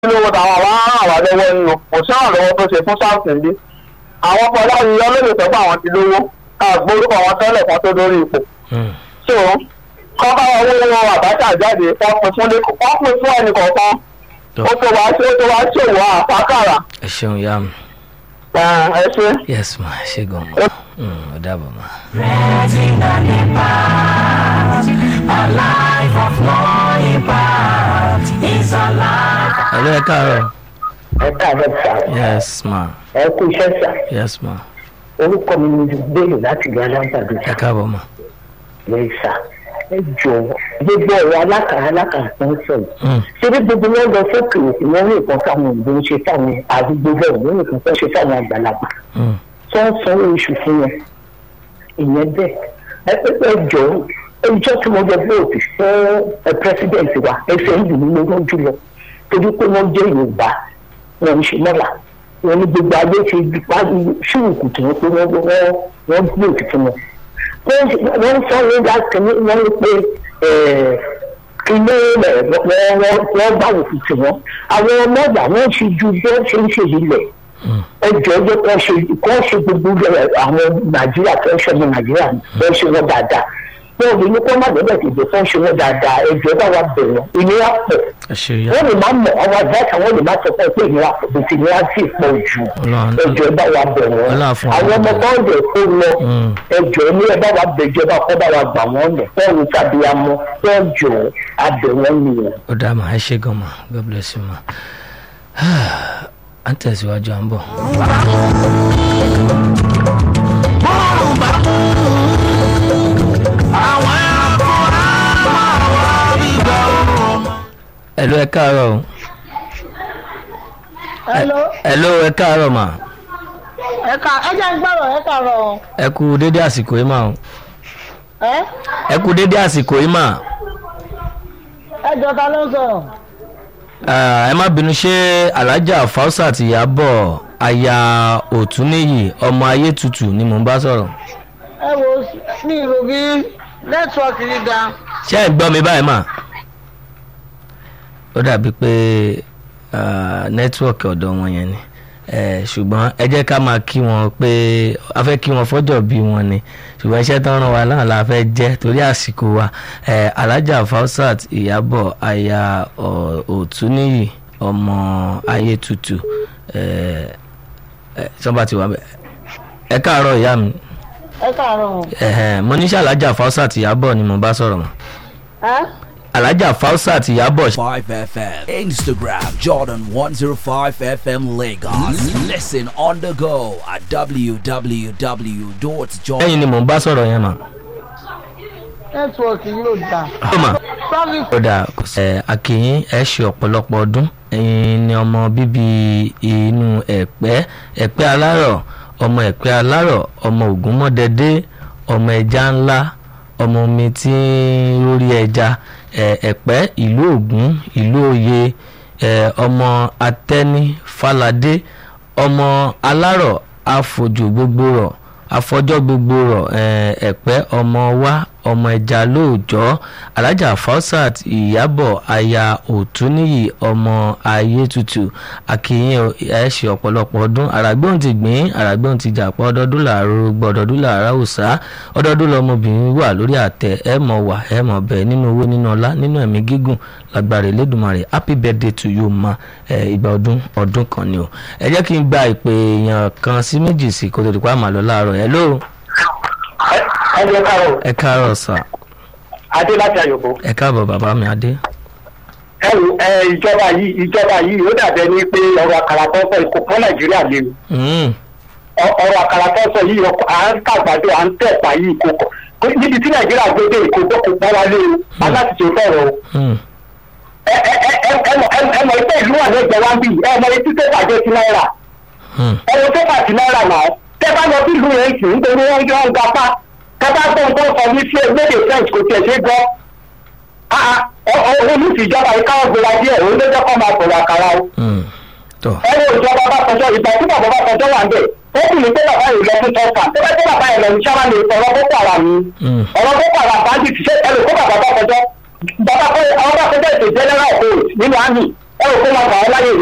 lówó táwọn àwọn ará wà lọ́wọ́ nínú kò sí àrànlọ́wọ́ tó ṣe fún south bí àwọn fọláyìn olóyè tó bá àwọn ti lówó àgbórúkọ wọn tẹ́lẹ̀ kan tó lórí ipò Mm. so kọ́kọ́ owó wọn àbájá jáde wọ́n pín fún lẹ́kọ̀ọ́ wọ́n pín fún ẹnì kọ̀ọ̀kan Tó. ó tó wá sí ó tó wá ṣòwò àfákàrà ẹ ṣeun yá mi ẹ ṣe. yes ma ẹ ṣe gan ma Mm, ó dàbọ̀ ma. hello ẹ káàárọ̀ ẹ káàárọ̀ sà yes ma ẹ kú iṣẹ́ sà yes ma orúkọ mi ni bẹ́ẹ̀lì láti ìlú alágbàdo ẹ káàbọ̀ ma. lẹ́yìn sà ẹ jọ̀wọ́ gbogbo ọ̀rọ̀ alákàrà alákàrà tó ń sọ yìí Mm. ṣé bí gbogbo wọn lọ sókè òkè wọn ní nǹkan táwọn òyìnbó ń ṣe fáwọn àdúgbò bẹ́ẹ̀ wọn ní nǹkan tó ń ṣe fáwọn àgbàlagbà Mm. tó ń sanwó oṣù fún wọn ìyẹn bẹ́ẹ̀ ẹ pé ẹ jọ̀ọ́ ẹjọ́ tí wọ́n jọ gbé òkè fún ẹ pírẹsidẹ̀ntì wa ẹsẹ̀ ń dùn mí lójú lọ torí pé wọ́n jẹ́ yorùbá wọn ń ṣe mọ́là wọn ní gbogbo ayé ti pa ṣùkù tí wọ́n pé wọ́n wọ́n wọ́n gbé òkè fún wọn. wọ́n wọ́n sọ wọn láti ní wọ́n ní pé ilé rẹ̀ wọ́n wọ́n bá òkè tí wọ́n àwọn ọmọọ̀gbà wọ́n ṣe ju bí wọ́n ṣe ń ṣe ilẹ̀ Mm. ẹjọ́ jẹ́ kó ṣe kó ṣe gbogbo rẹ̀ àwọn nàìjíríà tó ń ṣe ọmọ nàìjíríà wọ́n ṣe wọ́n dáadáa wọ́n lè ní kó má bẹ̀rẹ̀ tètè tó ń ṣe wọ́n dáadáa ẹjọ́ bá wa bẹ̀rẹ̀ ìnira pọ̀ ẹ ṣe yá wọ́n lè má mọ̀ àwọn àdáṣà wọ́n lè má sọ fún ẹ pé ìnira pọ̀ bó ti ìnira sì pọ̀ jù Ọlọ́run- ẹjọ́ bá wa bẹ̀rẹ̀ Ọlọ́run fún wa àwọn ọmọ bẹ̀rẹ̀. kan lè kó lọ Mm. ẹjọ́ ní ẹ bá wa bẹ̀jọ́ bá kọ́ bá wa gbà wọ́n lẹ̀ wọ́n ń tàbí amọ́ wọ́n jọ abẹ̀ wọ́n nìyẹn. ó dá ma ẹ ṣe gan ma god bless you ma à ń tẹ̀síwájú à ń bọ̀. hello ẹ káàárọ̀ o. hello hello ẹ káàárọ̀ ma ẹ ká ẹ jẹ́ ń gbọ́rọ̀ ẹ kàrọ̀ o. ẹ kú dédé àsìkò yìí mà o ẹ ẹ kú dédé àsìkò yìí mà ẹ jọ ta ló ń sọ̀rọ̀. Ah, ẹ má bínú ṣé alájà fausat ìyàbọ̀ aya òtúnìyí ọmọ ayé tutù ni mò ń bá sọ̀rọ̀ ẹ wo ní ìlú bí nẹ́tíwọ́ọ̀kì yìí ga. ṣé ẹ gbọ́ mi báyìí mà ó dàbí pé ah, nẹ́tíwọ̀kì ọ̀dọ̀ wọn yẹn ni Eh, ṣùgbọ́n ẹ jẹ́ ká máa kí wọn pé a fẹ́ kí wọn fọ́jọ́ bí wọn ni ṣùgbọ́n iṣẹ́ tán ràn wá náà la fẹ́ jẹ́ torí àsìkò wa Eh, alájà fausat ìyàbọ̀ aya Ọ̀- òtúnìyí ọmọ ayé tutù eh, eh, sọ́ba ti wà bẹ́ẹ̀ ẹ káàárọ̀ ìyá mi ẹ kàrọ̀ o. Ẹ̀hẹ̀n, mo ní ṣe alájà fausat ìyàbọ̀ ni mo bá sọ̀rọ̀ mọ́ ẹ alájà fausat ìyàbọ̀ 5FM. Instagram Jordan 105 FM Lagos. Listen on the go at www.jordan. lẹ́yìn ni mò ń bá sọ̀rọ̀ yẹn mà. nẹ́tíwọ́ọ̀kì yóò ga. ó mà sọ́ọ̀lì ó dà kò sí. ẹ akínyín ẹ ṣe ọ̀pọ̀lọpọ̀ ọdún ẹ̀yin ni ọmọ bíbí inú ẹ̀pẹ́ ẹ̀pẹ́ alárọ̀ ọmọ ẹ̀pẹ́ alárọ̀ ọmọ ògúnmọ́dẹ́dẹ́ ọmọ ẹja ńlá ọmọ omi tí ń rórí ẹja ẹ, ẹ̀pẹ́ ìlú ògún ìlú òye ẹ, ọmọ atẹ́ní faládé ọmọ alárọ̀ àfojú gbogbo rọ̀ afọjọ́ gbogbo rọ̀ ẹ̀, ẹ̀pẹ́ ọmọ wa ọmọ ẹja lóòjọ́ alájà fausat ìyàbọ̀ aya òtúnìyí ọmọ ayétutù akínyìn ẹ ṣe ọ̀pọ̀lọpọ̀ ọdún àràgbóhùn ti gbìn àràgbóhùn ti jàpọ̀ ọdọọdún làárọ̀ gbọ́ ọdọọdún làárọ̀ òòsà ọdọọdún lọmọbìnrin wà lórí àtẹ ẹ mọ̀ wà ẹ mọ̀ bẹ́ẹ̀ nínú owó nínú ọlá nínú ẹ̀mí gígùn lágbára Elédùmarè happy birthday to you ma ẹ ìgbà ọdún ọdún kan ni o ẹ jẹ́ kí n gba ìpè èèyàn kan sí méjì sí kó tó di pa àmàlọ́ láàárọ̀ ẹ lóò ẹ jẹ́ ká o ẹ káàárọ̀ sà adé láti àyòkó. ẹ káàbọ̀ bàbá mi adé. ẹrù ẹ ìjọba yìí ìjọba yìí ó dàbẹ ní pé ọ̀rọ̀ àkàrà tó ń sọ ìkó fún nàìjíríà léwu Mm, Ọ- ọ̀rọ̀ àkàrà tó ń sọ yìí ọkọ̀ à ń kàgbàdo à ń tẹ̀pá yìí kò kọ̀ níbi tí nàìjíríà gbé dé ìkó tó kó pọ́n wá léwu aláti tó sọ̀rọ̀ o. mm, ẹ ẹ ẹ ẹ ẹ mọ̀ ẹ mọ̀ ìpẹ́ ìlú wà lẹ́gbẹ̀ẹ́ wá ń bì ẹ mọ̀ etí tó bàjẹ́ sí náírà mm. ẹ wo tó bàjẹ́ náírà náà tẹ bá lọ sí ìlú yẹn sì nítorí wọn jọ ń gapá kábà tó ń tó sọ ní sí ẹgbẹ́dẹ̀ french kò tiẹ̀ ṣe gbọ́ olùsí ìjọba yìí káwọn gbéra díẹ̀ òun ló jẹ́ kó máa sọ̀rọ̀ àkàrà o Mm. tọ́ ẹni ìjọba bá tọjọ́ ìgbà tí bàbá bá tọjọ́ wà ń bẹ̀ ó sì ní pé bàbá yìí lọ fún tọ́ka tó bá tó bàbá yìí lọ ní sábà lè sọ̀rọ̀ boko haram ni Mm. ọ̀rọ̀ boko haram bá ń dìtì ṣé ẹlò kó bàbá bá tọjọ́ bàbá pé àwọn bá tọjọ́ ètò general hold nínú army ẹ ò kó máa gbà ọ́ láyè